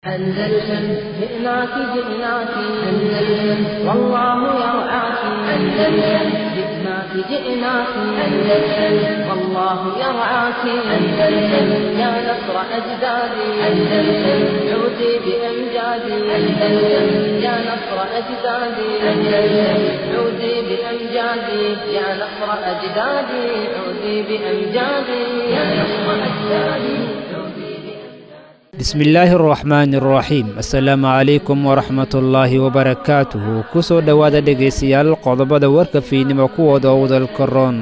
أندلسن جئناك جئناك أندلسن والله يرعاك أندلسن جئناك جئناك أندلسن والله يرعاك أندلسن يا نصر أجدادي أندلسن عودي بأمجادي أندلسن يا نصر أجدادي أندلسن عودي بأمجادي يا نصر أجدادي عودي بأمجادي يا نصر أجدادي عودي بأمجادي bismillaahi araxmaani araxiim assalaamu calaykum waraxmatullaahi wabarakaatuhu ku soo dhowaada dhegaystayaal qodobada warka fiidnimo kuwooda owdalka roon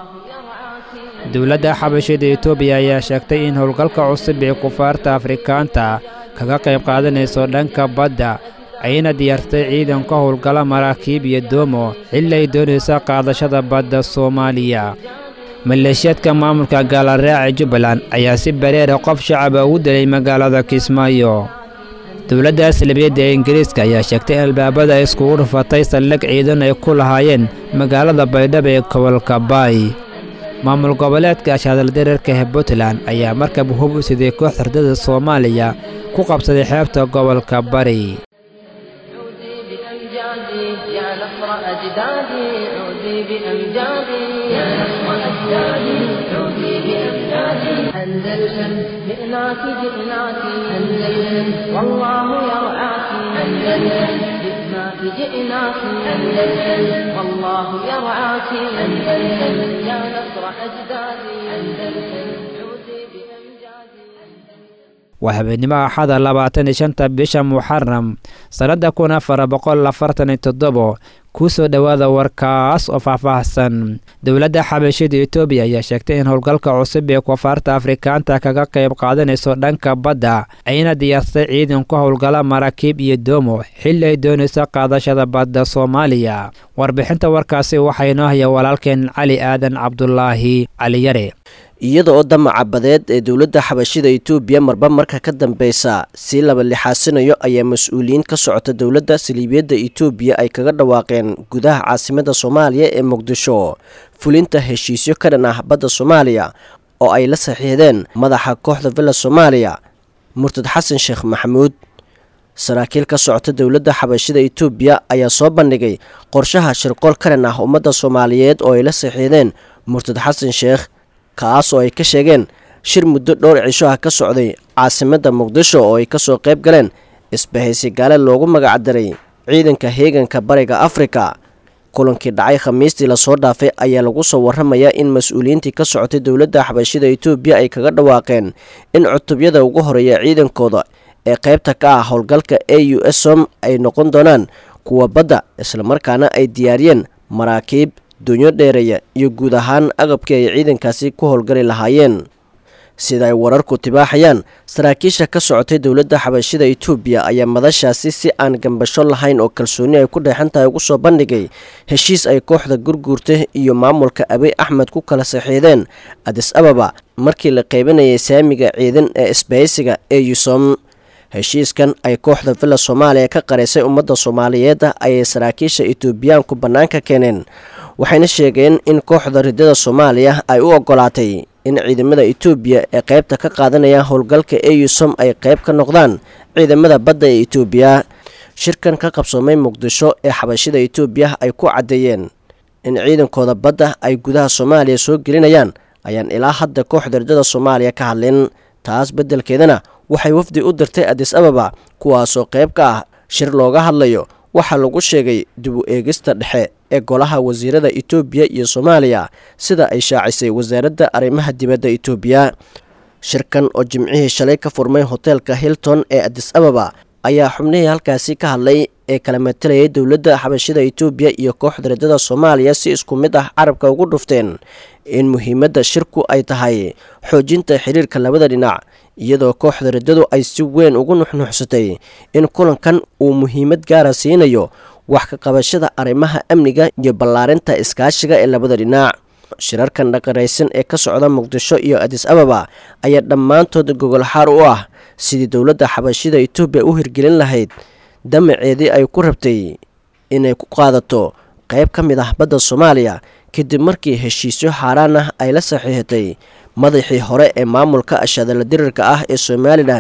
dowladda xabashida etoobiya ayaa sheegtay in howlgalka cusub ee kufaarta afrikaanta kaga qayb qaadanayso dhanka badda ayna diyaarsatay ciidan ka howlgala maraakiib iyo doomo xilli ay doonaysa qaadashada badda soomaaliya maleeshiyaadka maamulka gaalaraaca jubbaland ayaa si bareera qof shacaba ugu dilay magaalada kismaayo dowladda aslabiyadda ee ingiriiska ayaa sheegtay in albaabada ay iskugu dhufatay saldhig ciidan ay ku lahaayeen magaalada baydhabo ee gobolka baay maamul goboleedka ashadaldararka ee puntland ayaa markab hub u siday koox hardada soomaaliya ku qabsaday xeebta gobolka bari عودي بأمجادي يا نصر أجدادي عودي بأمجادي يا نصر أجدادي عودي بأمجادي أندلسن جئناك جئناك أندلسن والله يرعاك أندلسن جئناك جئناك أندلسن والله يرعاك أندلسن يا نصر أجدادي أندلسن عودي بأمجادي waa habeenimo axada labaatan iyo shanta bisha muxaram sannadda kun afar boqol afartan iyo toddobo kuu soo dhowaada warkaas oo faahfaahsan dowladda xabashida etoobiya ayaa sheegtay in howlgalka cusub ee kufaarta afrikaanta kaga qayb qaadanayso dhanka badda ayna diyaarsatay ciidan ku howlgala maraakiib iyo doomo xilli ay doonayso qaadashada badda soomaaliya warbixinta warkaasi waxaa inoo haya walaalkeen cali aadan cabdulaahi cali yare iyada oo damaca badeed ee dowladda xabashida etoobiya marba marka ka dambeysa si laba lixaasinayo ayaa mas-uuliyiin ka socota dowladda saliibiyadda etoobiya ay kaga dhawaaqeen gudaha caasimada soomaaliya ee muqdisho fulinta heshiisyo ka dhan ah badda soomaaliya oo ay la saxiixdeen madaxa kooxda villa soomaaliya murtad xasan sheekh maxamuud saraakiil ka socota dowladda xabashida etoobiya ayaa soo bandhigay qorshaha shirqool ka dhan ah ummadda soomaaliyeed oo ay la saxiixdeen murtad xasan sheekh kaas oo ay ka sheegeen shir muddo dhowr cisho ah ka socday caasimadda muqdisho oo ay kasoo qayb galeen isbahaysi gaale loogu magacdaray ciidanka heeganka bariga afrika kulankii dhacay khamiistii lasoo dhaafay ayaa lagu soo waramayaa in mas-uuliyiintii ka socotay dowladda xabashida etoobiya ay kaga dhawaaqeen in cutubyada ugu horeeya ciidankooda ee qaybta ka ah howlgalka a u s som ay noqon doonaan kuwa badda islamarkaana ay diyaariyeen maraakiib doonyo dheereeya iyo guud ahaan agabkii ay ciidankaasi ku howlgali lahaayeen sida ay wararku tibaaxayaan saraakiisha ka socotay dowladda xabashida etoobiya ayaa madashaasi si aan gambasho lahayn oo kalsooni ay ku dheexan tahay ugu soo bandhigay heshiis ay kooxda gurguurta iyo maamulka abiy axmed ku kala saxiixdeen adis ababa markii la qeybanayay saamiga ciidan ee isbahaysiga ee yusom heshiiskan ay kooxda villa soomaaliya ka qaraysay ummadda soomaaliyeed ayay saraakiisha etoobiyaanku bannaanka keeneen waxayna sheegeen in kooxda ridada soomaaliya ay u ogolaatay in ciidamada etoobiya ee qaybta ka qaadanaya howlgalka eusom ay qayb ka noqdaan ciidamada badda ee etoobiya shirkan ka qabsoomay muqdisho ee xabashida etoobiya ay ku caddeeyeen in ciidankooda badda ay gudaha soomaaliya soo gelinayaan ayaan ilaa hadda kooxda ridada soomaaliya ka hadlin taas beddelkeedana waxay wafdi u dirtay adis ababa kuwaasoo qayb ka ah shir looga hadlayo waxaa lagu sheegay dib u eegista dhexe ee golaha wasiirada etoobiya iyo soomaaliya sida ay shaacisay wasaaradda arrimaha dibadda etoobiya shirkan oo jimcihii shalay ka furmay hoteelka hilton ee adis ababa ayaa xubnihii halkaasi ka hadlay ee kala matalayay dowladda xabashida etoobiya iyo kooxda ridada soomaaliya si isku mid ah carabka ugu dhufteen in muhiimadda shirku ay tahay xoojinta xiriirka labada dhinac iyadoo kooxda riddadu ay si weyn ugu nuxnuxsatay in kulankan uu muhiimad gaara siinayo wax ka qabashada arrimaha amniga iyo ballaarinta iskaashiga ee labada dhinac shirarkan dhaqaraysan ee ka socda muqdisho iyo adis ababa ayaa dhammaantood gogolxaar u ah sidii dowladda xabashida etoobiya u hirgelin lahayd damaceedii ay ku rabtay inay ku qaadato qayb ka mid ah badda soomaaliya kadib markii heshiisyo xaaraan ah ay la saxiixatay madaxii hore ee maamulka ashadala dirirka ah ee somalilan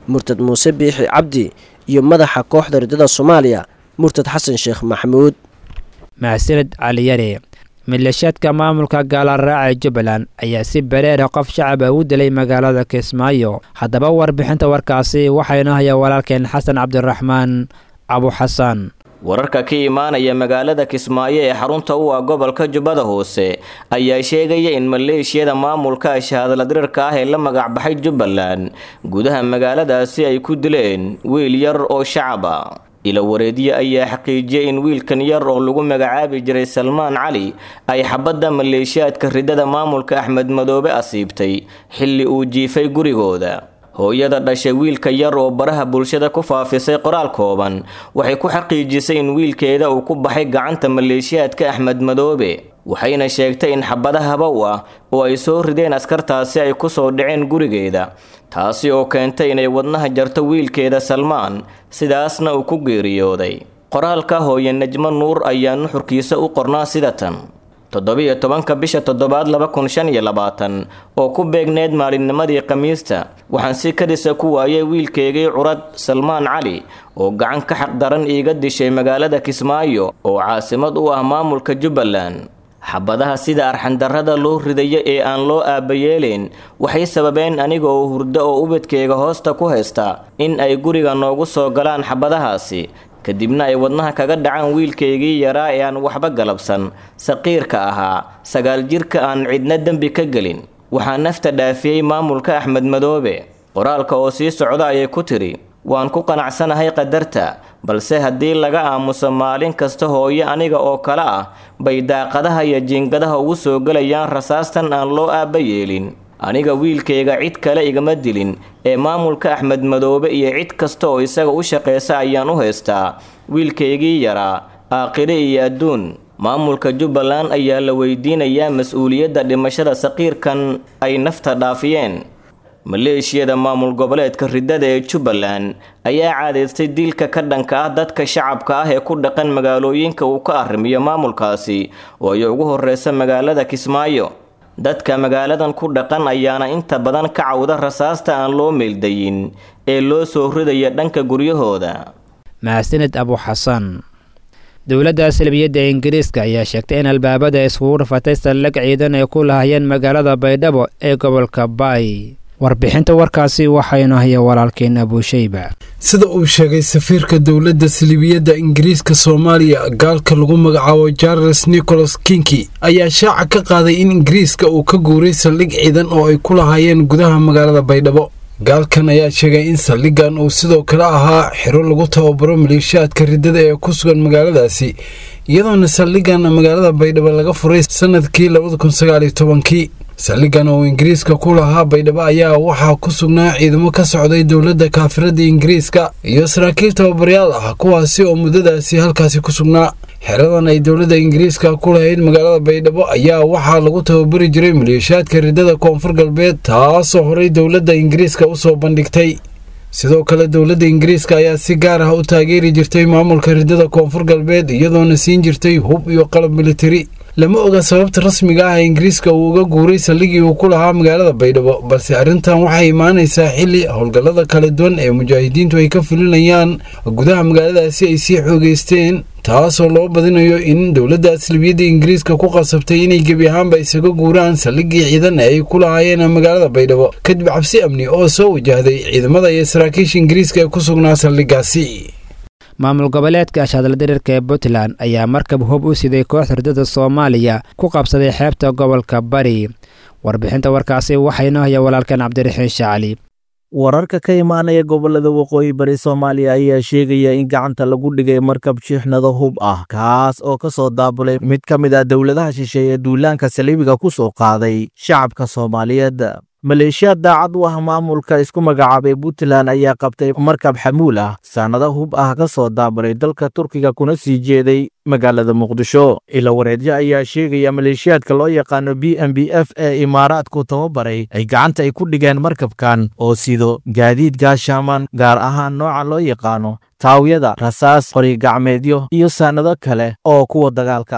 murtad muuse biixi cabdi iyo madaxa kooxda riddada soomaaliya murtad xasan sheekh maxamuud mahsaned caliyare milashaadka maamulka gaalaraaca jubbaland ayaa si bareera qof shacaba u dilay magaalada kismaayo haddaba warbixinta warkaasi waxaynu haya walaalkeen xasan cabdiraxmaan abu xasan wararka ka imaanaya magaalada kismaayo ee xarunta u ah gobolka jubbada hoose ayaa sheegaya in maleeshiyada maamulka shahaadladirirka ah ee la magacbaxay jubbaland gudaha magaaladaasi ay ku dileen wiil yar oo shacaba ilawareedyo ayaa xaqiijiyay in wiilkan yar oo lagu magacaabi jiray salmaan cali ay xabadda maleeshiyaadka riddada maamulka axmed madoobe asiibtay xilli uu jiifay gurigooda hooyada dhashay wiilka yar oo baraha bulshada ku faafisay qoraal kooban waxay ku xaqiijisay in wiilkeeda uu ku baxay gacanta maleeshiyaadka axmed madoobe waxayna sheegtay in xabada habow ah oo ay soo rideen askartaasi ay kusoo dhaceen gurigeeda taasi oo keentay inay wadnaha jarto wiilkeeda salmaan sidaasna uu ku geeriyooday qoraalka hooye najmo nuur ayaa nuxurkiisa u qornaa sida tan toddobiyo tobanka bisha toddobaad laba kun shan iyo labaatan oo ku beegneed maalinnimadii khamiista waxaan si kadisa ku waayay wiilkeygii curad salmaan cali oo gacan ka xaqdaran iiga dishay magaalada kismaayo oo caasimad u ah maamulka jubbaland xabadaha sida arxandarrada loo ridayo ee aan loo aabayeelayn waxay sababeen aniga oo hurdo oo ubadkeyga hoosta ku haysta in ay guriga noogu soo galaan xabadahaasi kadibna ay wadnaha kaga dhacaan wiilkaygii yaraa ee aan waxba galabsan saqiirka ahaa sagaal jirka aan cidna dembi ka gelin waxaa nafta dhaafiyey maamulka axmed madoobe qoraalka oo sii socda ayay ku tidhi waan ku qanacsanahay qadarta balse haddii laga aamuso maalin kasta hooyo aniga oo kale ah bay daaqadaha iyo jiingadaha ugu soo gelayaan rasaastan aan loo aaba yeelin aniga wiilkayga cid kale igama dilin ee maamulka axmed madoobe iyo cid kasta oo isaga u shaqaysa ayaan u haystaa wiilkaygii yaraa aakhire iyo adduun maamulka jubbaland ayaa la weydiinayaa mas-uuliyadda dhimashada saqiirkan ay nafta dhaafiyeen maleeshiyada maamul goboleedka riddada ee jubbaland ayaa caadaystay dilka ka dhanka ah dadka shacabka ah ee ku dhaqan magaalooyinka uu ka arrimiyo maamulkaasi oo ay ugu horeysa magaalada kismaayo dadka magaaladan ku dhaqan ayaana inta badan ka cawda rasaasta aan loo meeldayin ee loo soo ridaya dhanka guryahooda mahadsaned abu xasan dowladda salbiyadda ingiriiska ayaa sheegtay in albaabada iskugu dhufatay saldhig ciidan ay ku lahayeen magaalada baydhabo ee gobolka baay warbixinta warkaasi waxaynu haya walaalkeen abuushayba sida uu sheegay safiirka dowladda salibiyadda ingiriiska soomaaliya gaalka lagu magacaabo charles nicholas kinki ayaa shaaca ka qaaday in ingiriiska uu ka guuray saldhig ciidan oo ay ku lahaayeen gudaha magaalada baydhabo gaalkan ayaa sheegay in saldhiggan uu sidoo kale ahaa xiro lagu tababaro maleeshiyaadka riddada ee ku sugan magaaladaasi iyadoona saldhiggan magaalada baydhabo laga furay sanadkii labada kun sagaaliyo tobankii saldhiggan oo ingiriiska ku lahaa baydhabo ayaa waxaa ku sugnaa ciidamo ka socday dowladda kaafirada ingiriiska iyo saraakiil tababarayaal ah kuwaasi oo muddadaasi halkaasi ku sugnaa xeradan ay dowladda ingiriiska ku lahayd magaalada baydhabo ayaa waxaa lagu tababari jiray maleeshiyaadka riddada koonfur galbeed taasoo horey dowladda ingiriiska u soo bandhigtay sidoo kale dowladda ingiriiska ayaa si gaar ah u taageeri jirtay maamulka riddada koonfur galbeed iyadoona siin jirtay hub iyo qalab militari lama oga sababta rasmiga ah ee ingiriiska uu uga guuray saldhigii uu ku lahaa magaalada baydhabo balse arrintan waxay imaanaysaa xilli howlgallada kala duwan ee mujaahidiintu ay ka fulinayaan gudaha magaaladaasi ay sii xoogeysteen taasoo loo badinayo in dowladda aslibiyadda ingiriiska ku qasabtay inay gebi ahaanba isaga guuraan saldhigii ciidan ee ay ku lahaayeen magaalada baydhabo kadib cabsi amni oo soo wajahday ciidamada iyo saraakiisha ingiriiska ee ku sugnaa saldhigaasi maamul goboleedka ashadaldirirka ee puntland ayaa markab hub u siday kooxda riddada soomaaliya ku qabsaday xeebta gobolka bari warbixinta warkaasi waxaynu haya walaalkan cabdiraxiin shacali wararka ka imaanaya gobolada waqooyi bari soomaaliya ayaa sheegaya in gacanta lagu dhigay markab shiixnado hub ah kaas oo ka soo daabulay mid ka mid ah dowladaha shisheeye duulaanka saliibiga ku soo qaaday shacabka soomaaliyeed maleeshiyaad daacad u ah maamulka isku magacaabay puntland ayaa qabtay markab xamuul ah saanado hub ah ka soo daabulay dalka turkiga kuna sii jeeday magaalada muqdisho ila wareedyo ayaa sheegaya maleeshiyaadka loo yaqaano b m b f ee imaaraadku tababaray ay gacanta ay ku dhigeen markabkan oo sido gaadiid gaashaaman gaar ahaan nooca loo yaqaano taawyada rasaas qorigacmeedyo iyo saanado kale oo kuwa dagaalka ah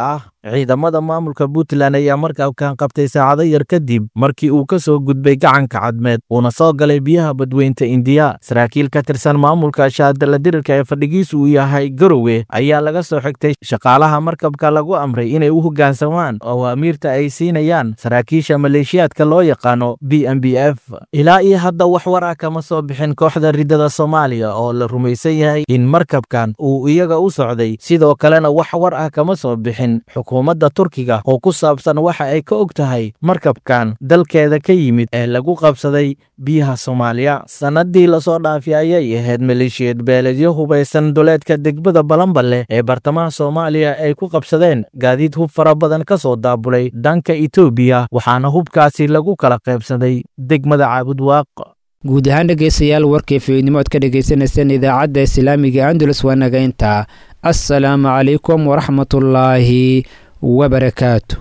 ciidamada maamulka puntland ayaa markabkan qabtay saacado yar kadib markii uu ka soo gudbay gacanka cadmeed uuna soo galay biyaha badweynta indiya saraakiil ka tirsan maamulka shaadala dirirka ee fadhigiisu uu yahay garowe ayaa laga soo xigtay shaqaalaha markabka lagu amray inay u hoggaansamaan awaamiirta ay siinayaan saraakiisha maleeshiyaadka loo yaqaano b m b f ilaa iyo hadda wax war ah kama soo bixin kooxda riddada soomaaliya oo la rumaysan yahay in markabkan uu iyaga u socday sidoo kalena wax war ah kama soo bixin xukuumadda turkiga oo ku saabsan waxa ay ka og tahay markabkan dalkeeda ka yimid ee lagu qabsaday biyaha soomaaliya sannadii lasoo dhaafay ayay ahayd maleeshiyad beeledyo hubaysan duleedka degbada balanballe ee bartamaha soomaaliya ay ku qabsadeen gaadiid hub fara badan ka soo daabulay dhanka etoobiya waxaana hubkaasi lagu kala qaybsaday degmada caabudwaaq guud ahaan dhegaystayaal warkii fiidnimo ad ka dhagaysanayseen idaacadda islaamiga andalus waa nagaynta assalaamu calaykum waraxmatullaahi wabarakaatu